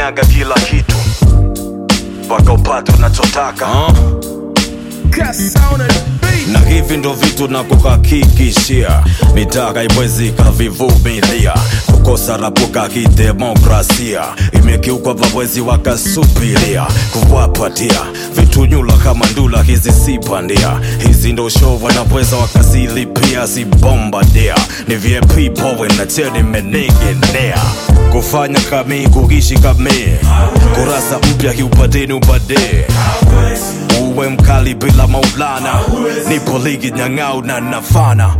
kanyaga kila kitu mpaka upate unachotaka uh. na hivi ndo vitu na kuhakikishia mitaka iwezi kavivumilia kukosa rapuka kidemokrasia imekiukwa vawezi wakasubiria kuwapatia vitu nyula kama ndula hizi si bandia hizi ndo show wanaweza wakazilipia zibombadia ni vip powe na cheni meninginea kufanya kami kuishi kami kurasa mpya kiupadeni ubadee uwe mkali bila maulana nipo ligi nyang'au na nafana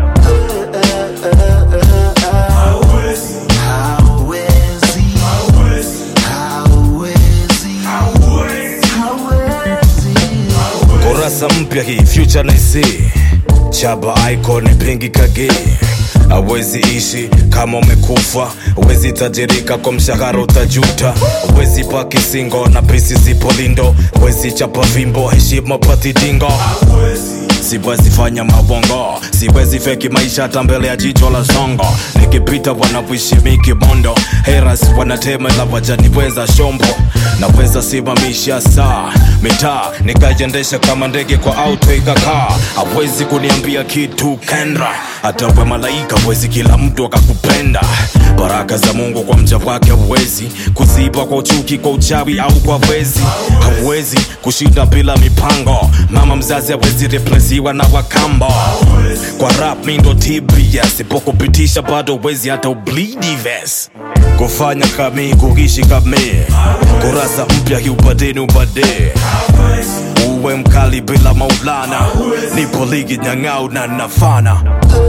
kurasa mpya hii future naisi chaba icon pingi kage awezi ishi kama umekufa wezi tajirika kwa mshahara utajuta wezi paki singo na pisi zipo lindo wezi chapa vimbo heshima patidingo siwezi fanya mabongo siwezi feki maisha hata mbele ya jicho la songo nikipita wanapoishimiki mondo heras wanatemela wajaniweza shombo naweza simamisha saa mitaa nikaiendesha kama ndege kwa auto ikakaa hawezi kuniambia kitu kendra hata we malaika wezi kila mtu akakupenda baraka za mungu kwa mja wake hauwezi kuziba kwa uchuki kwa uchawi au kwa wezi hauwezi kushinda bila mipango mama mzazi hawezi replesiwa na wakambo kwa rap mi ndo tbs ipokupitisha bado wezi hata ublidi ves kufanya kami kuishi kami kurasa mpya kiupadeni ubadee uwe mkali bila maulana nipo ligi nyang'au na nafana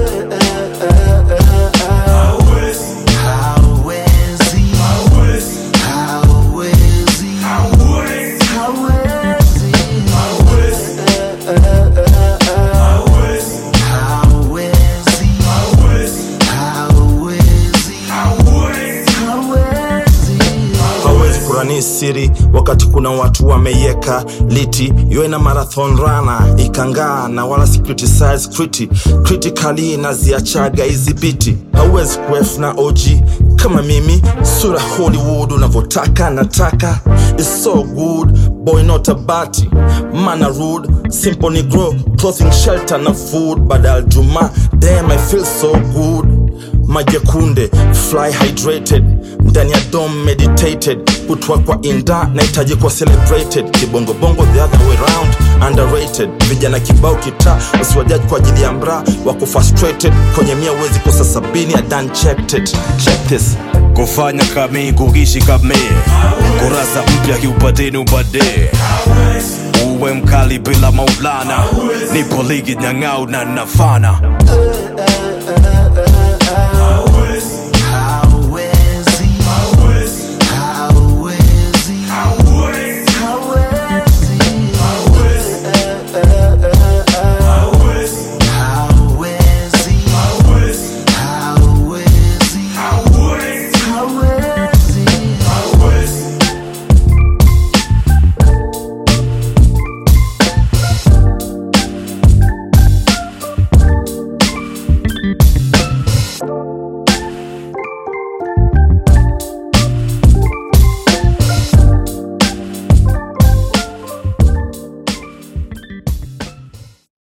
hawezi kurani siri wakati kuna watu wameieka liti iwe na marathon rana ikangaa na wala si criticize criti critically naziachaga hizi biti hauwezi kuef na og kama mimi sura hollywood unavyotaka nataka It's so good boy not a bati mana rude simple negro clothing shelter na food badal juma damn i feel so good majekunde fly hydrated ndani ya dom meditated kutwa kwa inda nahitaji kuwa celebrated kibongobongo the other way round underrated vijana kibao kita usiwajaji kwa ajili ya mra wako frustrated kwenye mia uwezi kosa sabini adan checked it check this kufanya kami kuishi kami kurasa mpya kiupadeni ubadee uwe mkali bila maulana nipo ligi nyang'au na nafana